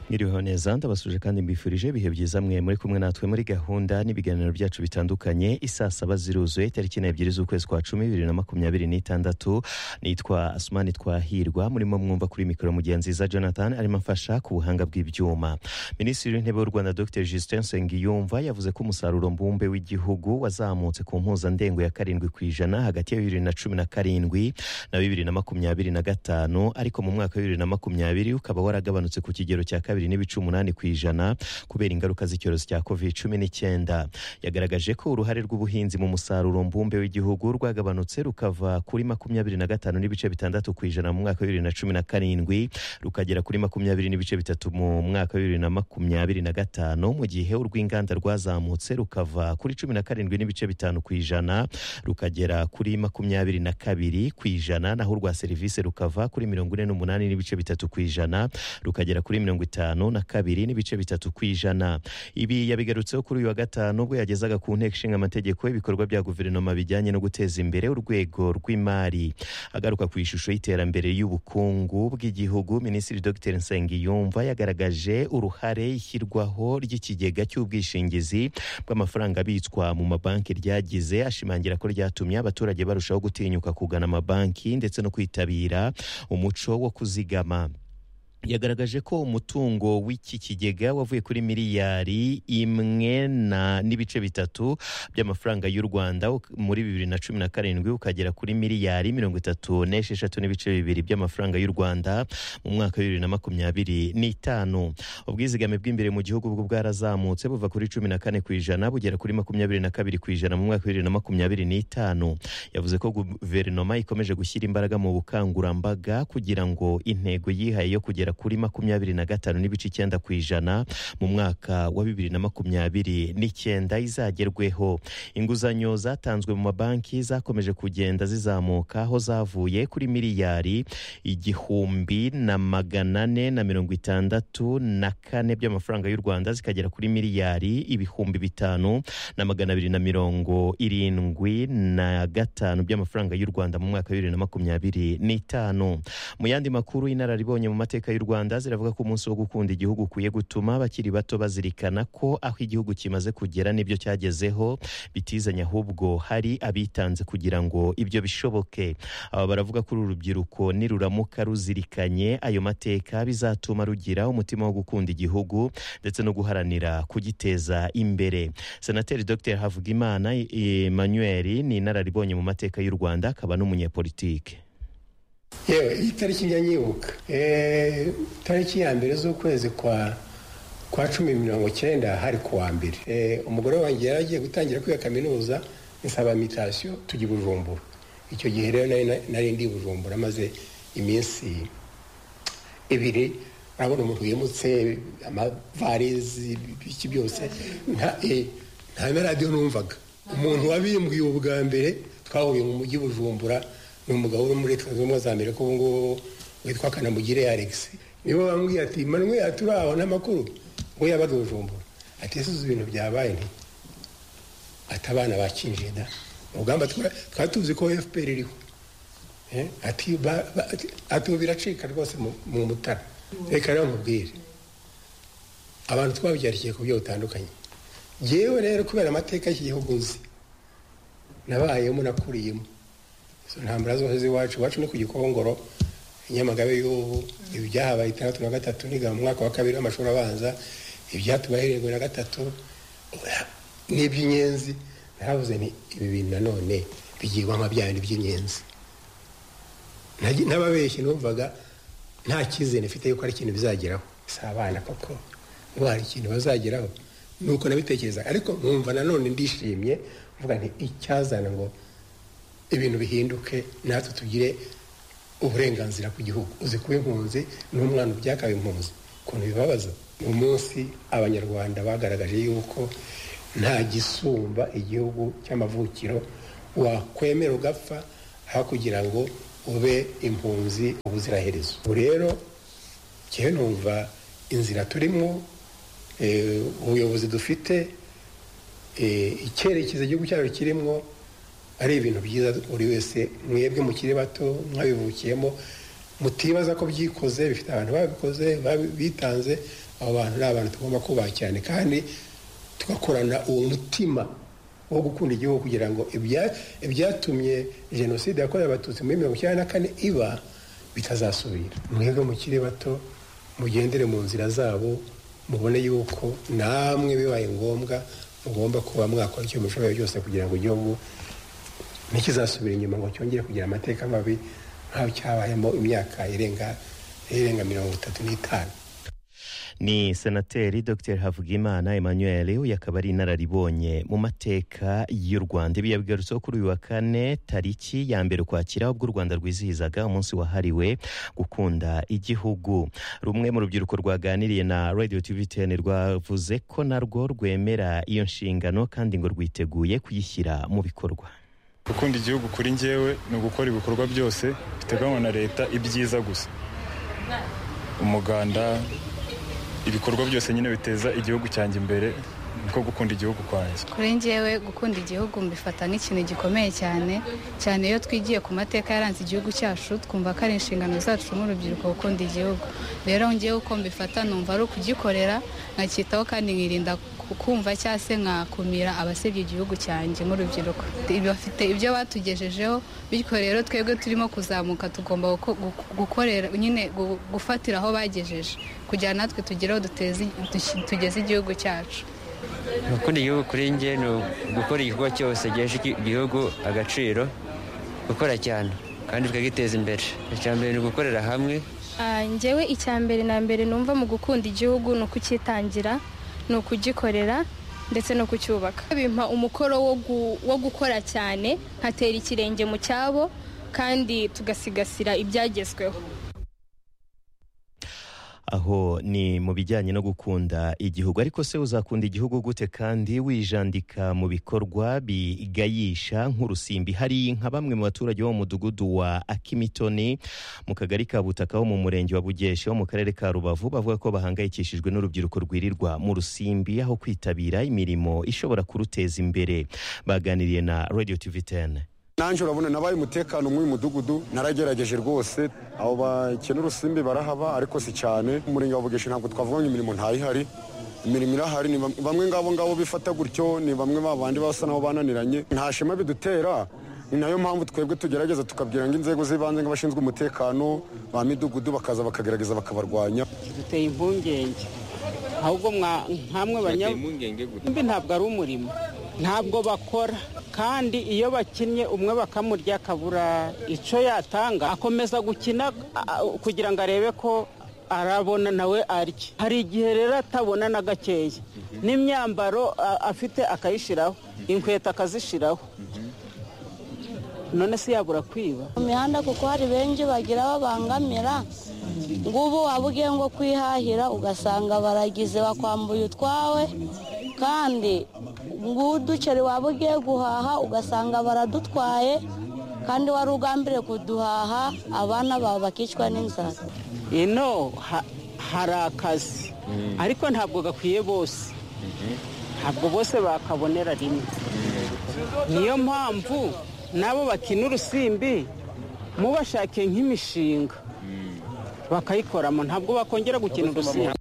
mwiriwe neza ndabasuje kandi mbifurije ibihe byiza mwe muri kumwe natwe muri gahunda n'ibiganiro byacu bitandukanye isaa saba ziruzuye tariki n'ebyiri z'ukwezi kwa cumi bibiri na makumyabiri n'itandatu nitwa asumani twahirwa murimo mwumva kuri mikoro mugenzi za jonathan arimo amfasha ku buhanga bw'ibyuma minisitiri w'intebe w'u rwanda dr justin nsengiyumva yavuze ko umusaruro mbumbe w'igihugu wazamutse ku mpuzandengo ya karindwi ku ijana hagati ya bibiri na cumi na karindwi na bibiri na makumyabiri na gatanu ariko mu mwaka wa bibiri na makumyabiri ukaba waragabanutse ku kigero cya kabiri n'ibice umunani ku ijana kubera ingaruka z'icyorezo cya covid cumi n'icyenda yagaragaje ko uruhare rw'ubuhinzi mu musaruro mbumbe w'igihugu rwagabanutse rukava kuri makumyabiri na gatanu n'ibice bitandatu ku ijana mu mwaka wa bibiri na cumi na karindwi rukagera kuri makumyabiri n'ibice bitatu mu mwaka wa bibiri na makumyabiri na gatanu mu gihe urw'inganda rwazamutse rukava kuri cumi na karindwi n'ibice bitanu ku ijana rukagera kuri makumyabiri na kabiri ku ijana naho urwa serivisi rukava kuri mirongo ine n'umunani n'ibice bitatu ku ijana rukagera kuri mirongo itanu na kabiri n'ibice bitatu ku ijana ibi yabigarutseho kuri uyu wa gatanu ubwo yagezaga ku nteko ishinga amategeko ibikorwa bya guverinoma bijyanye no guteza imbere urwego rw'imari agaruka ku ishusho y'iterambere y'ubukungu bw'igihugu minisitiri dr nsengiyumva yagaragaje uruhare ishyirwaho ry'ikigega cy'ubwishingizi bw'amafaranga abitswa mu mabanki ryagize ashimangira ko ryatumye abaturage barushaho gutinyuka kugana amabanki ndetse no kwitabira umuco wo kuzigama yagaragaje ko umutungo w'iki kigega wavuye kuri miliyari imwe n'ibice bitatu by'amafaranga y'u rwanda muri bibiri na cumi na karindwi ukagera kuri miliyari mirongo itatu n'esheshatu n'ibice bibiri by'amafaranga y'u rwanda mu mwaka wa bibiri na makumyabiri n'itanu ubwizigame bw'imbere mu gihugu bwo bwarazamutse buva kuri cumi na kane ku ijana bugera kuri makumyabiri na kabiri ku ijana mu mwaka wa bibiri na makumyabiri n'itanu yavuze ko guverinoma ikomeje gushyira imbaraga mu bukangurambaga kugira ngo intego yihaye yo kugera kuri makumyabiri na gatanu n'ibice icyenda ku ijana mu mwaka wa bibiri na makumyabiri n'icyenda izagerweho inguzanyo zatanzwe mu mabanki zakomeje kugenda zizamuka aho zavuye kuri miliyari igihumbi na magana ane na mirongo itandatu na kane by'amafaranga y'u rwanda zikagera kuri miliyari ibihumbi bitanu na magana abiri na mirongo irindwi na gatanu by'amafaranga y'u rwanda mu mwaka wa bibiri na makumyabiri n'itanu mu yandi makuru inararibonye mu mateka y'u rwanda ziravuga ko umunsi wo gukunda igihugu ukwiye gutuma abakiri bato bazirikana ko aho igihugu kimaze kugera n'ibyo cyagezeho bitizanya ahubwo hari abitanze kugira ngo ibyo bishoboke aba baravuga ko uru rubyiruko niruramuka ruzirikanye ayo mateka bizatuma rugira umutima wo gukunda igihugu ndetse no guharanira kugiteza imbere senateri dr havugimana emmanuel ni inararibonye mu mateka y'u rwanda akaba n'umunyepolitike yewe iyi tariki njya nyibuka tariki ya mbere z'ukwezi kwa kwa cumi mirongo cyenda hari ku wa mbere umugore wanjye yari agiye gutangira kwiga kaminuza nsaba mitasiyo tujya i bujumbura icyo gihe rero nari ndi bujumbura maze iminsi ibiri urabona umuntu wimutse amavarizi iki byose nta na radiyo numvaga umuntu wabimbwiye ubwa mbere twahuye mu mujyi bujumbura ni umugabo uri muri leta zunze ubumwe za amerika ubu ngubu witwa kanamugire alex nibo bambwiye ati manwe aho n'amakuru ngo yabaga bujumbura ati ese uzi ibintu byabaye nti ati abana bakinjiye da urugamba twari tuzi ko fpr iriho ati ubu biracika rwose mu mutara reka rero nkubwire abantu twabyarikiye ku buryo butandukanye yewe rero kubera amateka y'iki gihugu nzi nabayemo nakuriyemo ntambara zose z'iwacu iwacu ni ku gikongoro nyamagabe y'ubu ibi byahabaye itandatu na gatatu niga mu mwaka wa kabiri w'amashuri abanza ibyatubaye irindwi na gatatu n'iby'inyenzi naravuze ni ibi bintu nanone bigirwamo byane iby'inyenzi n'ababeshyi numvaga nta cyizere mfite yuko hari ikintu bizageraho si abana koko niba hari ikintu bazageraho ni uko nabitekereza ariko nkumva nanone ndishimye mvuga nti icyazana ngo ibintu bihinduke natwe tugire uburenganzira ku gihugu uzi kuba impunzi n'umwana ubyakaye impunzi ukuntu bibabaza mu munsi abanyarwanda bagaragaje yuko nta gisumba igihugu cy'amavukiro wakwemera ugapfa aho kugira ngo ube impunzi ubuziraherezo ubu rero ngewe numva inzira turimo ubuyobozi dufite icyerekezo igihugu cyacu kirimo ari ibintu byiza buri wese mwebwe mukiri bato mwabivukiyemo mutibaza ko byikoze bifite abantu babikoze bitanze abo bantu ni abantu tugomba kubaha cyane kandi tugakorana uwo mutima wo gukunda igihugu kugira ngo ibyatumye jenoside yakorewe abatutsi muri mirongo icyenda na kane iba bitazasubira mwebwe mukiri bato mugendere mu nzira zabo mubone yuko namwe bibaye ngombwa mugomba kuba mwakora icyo mushoboye byose kugira ngo igihugu ntikizasubira inyuma ngo cyongere kugira amateka mabi nk'aho cyabayemo imyaka irenga irenga mirongo itatu n'itanu ni senateri dr havugimana emmanuel uyu akaba ari inararibonye mu mateka y'u rwanda ibi yabigarutseho kuri uyu wa kane tariki ya mbere ukwakira ubwo u rwanda rwizihizaga umunsi wahariwe gukunda igihugu rumwe mu rubyiruko rwaganiriye na radio tvtn rwavuze ko narwo rwemera iyo nshingano kandi ngo rwiteguye kuyishyira mu bikorwa gukunda igihugu kuri ngewe ni ugukora ibikorwa byose biteganywa na leta ibyiza gusa umuganda ibikorwa byose nyine biteza igihugu cyanjye imbere niko gukunda igihugu kwanjye kuri ngewe gukunda igihugu mbifata nk'ikintu gikomeye cyane cyane iyo twigiye ku mateka yaranze igihugu cyacu twumva ko ari inshingano zacu nk'urubyiruko gukunda igihugu rero ngewe uko mbifata numva ari ukugikorera nkacyitaho kandi nkirinda kumva cyangwa se nkakumira abasebya igihugu cyanjye nk'urubyiruko bafite ibyo batugejejeho bityo rero twebwe turimo kuzamuka tugomba gukorera nyine gufatira aho bagejeje kugira natwe tugereho tugeze igihugu cyacu gukunda igihugu kuri njye ni ugukora igikorwa cyose gihesha igihugu agaciro gukora cyane kandi tukagiteza imbere icya mbere ni ugukorera hamwe ngewe icya mbere na mbere numva mu gukunda igihugu ni ukucyitangira ni ukugikorera ndetse no kucyubaka bimpa umukoro wo gukora cyane nkatera ikirenge mu cyabo kandi tugasigasira ibyagezweho aho ni mu bijyanye no gukunda igihugu ariko se uzakunda igihugu gute kandi wijandika mu bikorwa bigayisha nk'urusimbi hari nka bamwe mu baturage bo mu mudugudu wa akimitoni mu kagari ka butaka ho mu murenge wa bugeshe wo mu karere ka rubavu bavuga ko bahangayikishijwe n'urubyiruko rwirirwa mu rusimbi aho kwitabira imirimo ishobora kuruteza imbere baganiriye na radio tv 10 nanjye urabona nabaye umutekano mw'uyu mudugudu naragerageje rwose abo bakena urusimbi barahaba ariko si cyane umurenge wa bugeshe ntabwo twavuga ngo imirimo ntayihari imirimo irahari ni bamwe ngabo ngabo bifata gutyo ni bamwe babandi basa nabo bananiranye nta shema bidutera ni nayo mpamvu twebwe tugerageza tukabwira ngo inzego z'ibanze nk'abashinzwe umutekano ba midugudu bakaza bakagerageza bakabarwanya duteye impungenge ahubwo nkamwe banyambi ntabwo ari umurimo ntabwo bakora kandi iyo bakinnye umwe bakamurya akabura icyo yatanga akomeza gukina kugira ngo arebe ko arabona nawe arya hari igihe rero atabona na gakeya n'imyambaro afite akayishyiraho inkweto akazishyiraho none se yabura kwiba mu mihanda kuko hari benshi bagira babangamira ngubu waba ugiye ngo kwihahira ugasanga baragize bakwambuye utwawe kandi uduceri waba ugiye guhaha ugasanga baradutwaye kandi wari ugambiriye kuduhaha abana bawe bakicwa n'inzara ino hari akazi ariko ntabwo gakwiye bose ntabwo bose bakabonera rimwe niyo mpamvu nabo bakina urusimbi mubashake nk'imishinga bakayikoramo ntabwo bakongera gukina urusimbi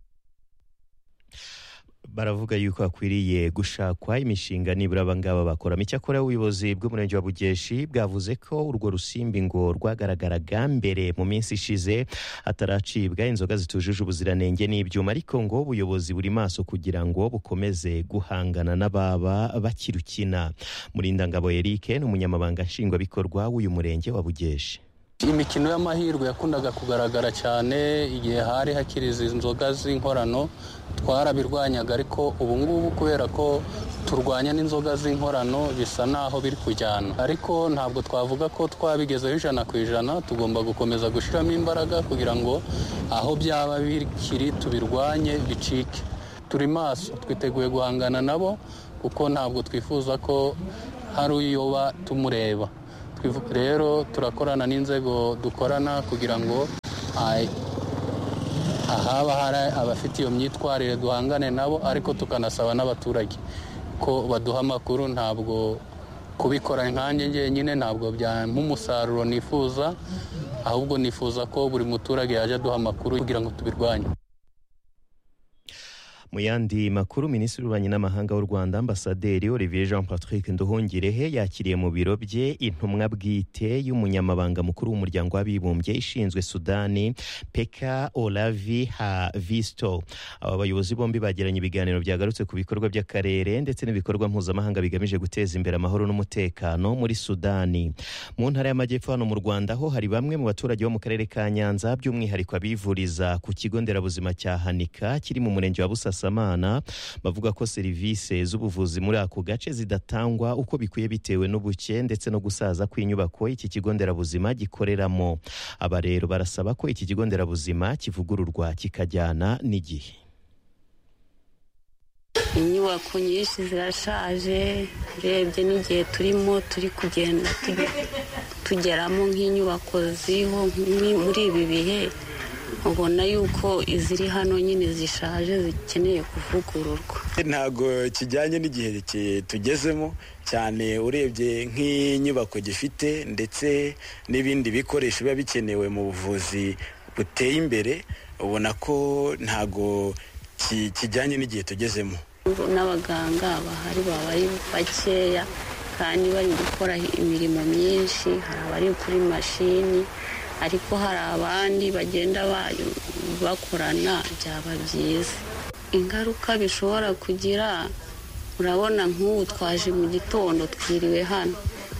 baravuga yuko hakwiriye gushakwa imishinga nibura abangaba bakoramo icyakora ubuyobozi bw'umurenge wa bugeshi bwavuze ko urwo rusimbi ngo rwagaragaraga mbere mu minsi ishize hataracibwa inzoga zitujuje ubuziranenge n'ibyuma ariko ngo ubuyobozi buri maso kugira ngo bukomeze guhangana n'ababa bakirukina murindangabo eric ni umunyamabanga nshingwabikorwa w'uyu murenge wa bugeshi imikino y'amahirwe yakundaga kugaragara cyane igihe hari hakiri izi nzoga z'inkorano twarabirwanyaga ariko ubu ngubu kubera ko turwanya n'inzoga z'inkorano bisa naho biri kujyana ariko ntabwo twavuga ko twabigezeho ijana ku ijana tugomba gukomeza gushyiramo imbaraga kugira ngo aho byaba bikiri tubirwanye bicike turi maso twiteguye guhangana nabo kuko ntabwo twifuza ko hari uyoba tumureba rero turakorana n'inzego dukorana kugira ngo ahaba hari abafite iyo myitwarire duhangane nabo ariko tukanasaba n'abaturage ko baduha amakuru ntabwo kubikora nkanjye ngenyine ntabwo byampa umusaruro nifuza ahubwo nifuza ko buri muturage yajya aduha amakuru kugira ngo tubirwanye mu yandi makuru minisitiri w'ububanyi n'amahanga w'u rwanda ambasaderi olivier jean patrick nduhungirehe yakiriye mu biro bye intumwa bwite y'umunyamabanga mukuru w'umuryango w'abibumbye ishinzwe sudani peka olavi havisto aba bayobozi bombi bagiranye ibiganiro byagarutse ku bikorwa by'akarere ndetse n'ibikorwa mpuzamahanga bigamije guteza imbere amahoro n'umutekano muri sudani mu ntara y'amajyepfo hano mu rwanda ho hari bamwe mu baturage bo mu karere ka nyanza by'umwihariko abivuriza ku kigo nderabuzima cya hanika kiri mu murenge wa busasa Busasamana bavuga ko serivisi z'ubuvuzi muri ako gace zidatangwa uko bikwiye bitewe n'ubuke ndetse no gusaza kw'inyubako iki kigo nderabuzima gikoreramo aba rero barasaba ko iki kigo nderabuzima kivugururwa kikajyana n'igihe inyubako nyinshi zirashaje urebye n'igihe turimo turi kugenda tugeramo nk'inyubako ziriho muri ibi bihe ubona yuko iziri hano nyine zishaje zikeneye kuvugururwa ntabwo kijyanye n'igihe tugezemo cyane urebye nk'inyubako gifite ndetse n'ibindi bikoresho biba bikenewe mu buvuzi buteye imbere ubona ko ntabwo kijyanye n'igihe tugezemo n'abaganga bahari baba ari bakeya kandi bari gukora imirimo myinshi hari abari kuri mashini ariko hari abandi bagenda bakorana byaba byiza ingaruka bishobora kugira urabona nk'ubu twaje mu gitondo twiriwe hano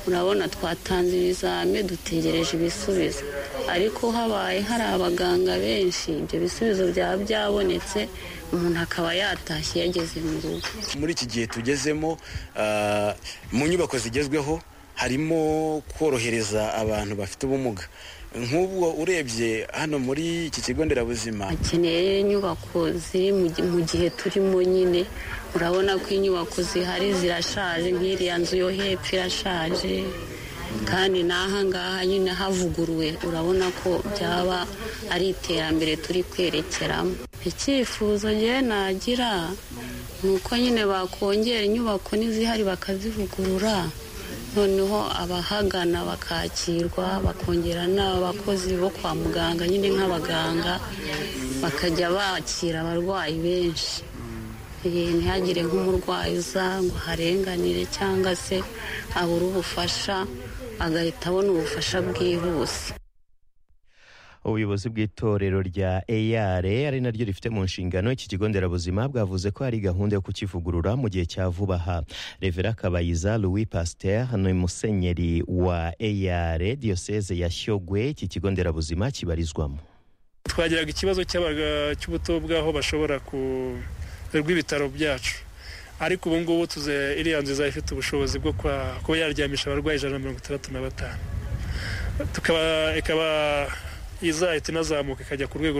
urabona twatanze ibizame dutegereje ibisubizo ariko habaye hari abaganga benshi ibyo bisubizo byaba byabonetse umuntu akaba yatashye yageze mu rugo muri iki gihe tugezemo mu nyubako zigezweho harimo korohereza abantu bafite ubumuga nk'ubwo urebye hano muri iki kigo nderabuzima hakeneye inyubako ziri mu gihe turimo nyine urabona ko inyubako zihari zirashaje nk'iriya nzu yo hepfo irashaje kandi n'aha ngaha nyine havuguruwe urabona ko byaba ari iterambere turi kwerekeramo icyifuzo ngewe nagira ni uko nyine bakongera inyubako n'izihari bakazivugurura noneho abahagana bakakirwa bakongera n'abakozi bo kwa muganga nyine nk'abaganga bakajya bakira abarwayi benshi ntihagire nk'umurwayi uza ngo harenganire cyangwa se abure ubufasha agahita abona ubufasha bwihuse ubuyobozi bw'itorero rya eyar ari naryo rifite mu nshingano iki kigo nderabuzima bwavuze ko hari gahunda yo kukivugurura mu gihe cya vuba aha revera kabayiza louis pasteur hano musenyeri wa eyar diyoseze ya shyogwe iki kigo nderabuzima kibarizwamo twagiraga ikibazo cy'ubuto bw'aho bashobora rw'ibitaro byacu ariko ubu ngubu tuze iriya nzu izaba ifite ubushobozi bwo kuba yaryamisha abarwayi ijana na mirongo itandatu na batanu ikaba izahita inazamuka ikajya ku rwego